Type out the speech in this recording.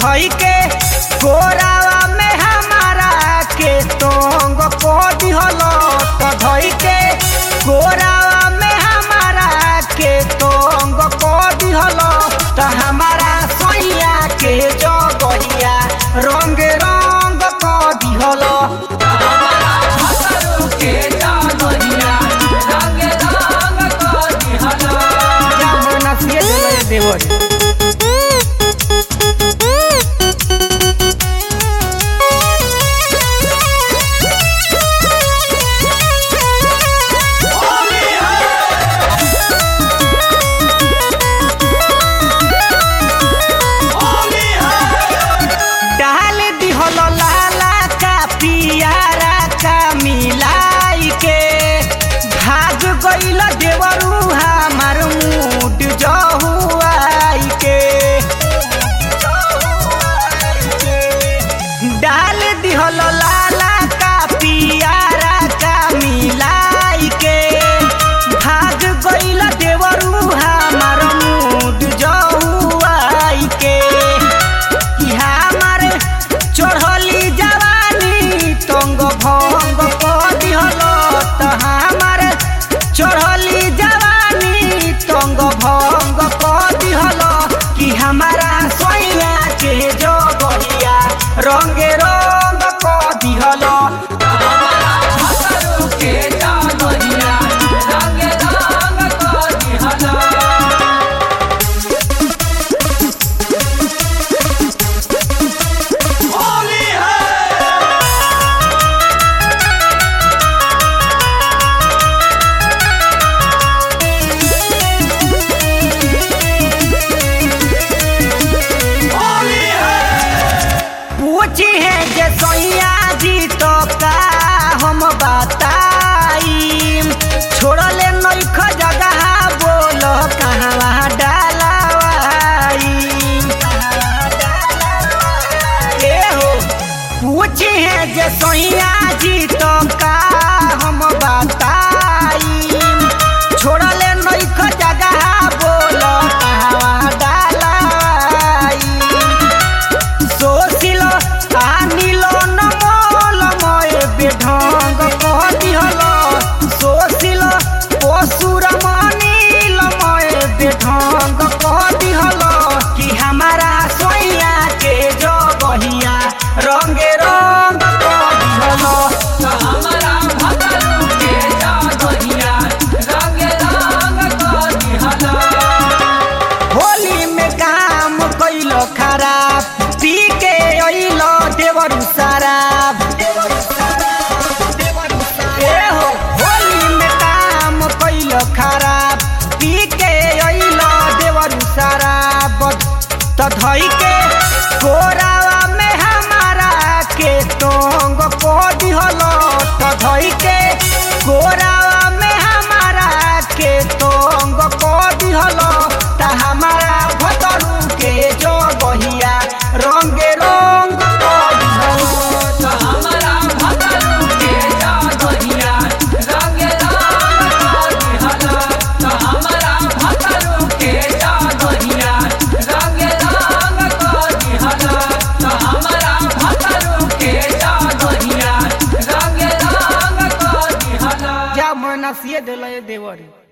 धई के कोरावा में हमारा के तोंग को दिहल त धई के कोरावा में हमारा के तोंग को दिहल त हमारा सोइया के जगहिया रंग रंग को दिहल जमुना से दिल देवर डाल दिहल लाला का पियारा का मिलाई के भाग गइल देवरू हमार मूड जहुआई के डाल दिहल लाला का पियारा का मिलाई के भाग गइल देवरू हमार मूड जहुआई के कि हमार चढ़ली जवानी तंग भंग क दिहल त हमार चढ़ली जवानी तंग भंग क दिहल कि हमारा सोइया के जगहिया रंगे रंग क दिहल पूछी है जे सोइया जी तो का हम बताई छोड़ले नइख जगह बोल कहवा डालवाई ए हो पूछी है जे सोइया जी तो का हम बताई छोड़ले नइख जगह बोल कहवा डालवाई सोसिल आनिल नमल मय बेढंग कह दिहल सोसिल पशुर मनिल मय बेढंग कह दिहल कि हमारा सोइया के जगहिया रंगे रंग कह दिहल होली में काम कैल खराब पी के अइल देवर शराब ए हो होली में काम कैल खराब पी के अइल देवर शराब त धई के कोरावा में हमारा के तोंग को दिहल त धई के कोरावा में हमारा के तोंग को दिहल त हमारा भतरू के जो बहिया रंगे रंग को दिहल जा मन से दिल देवर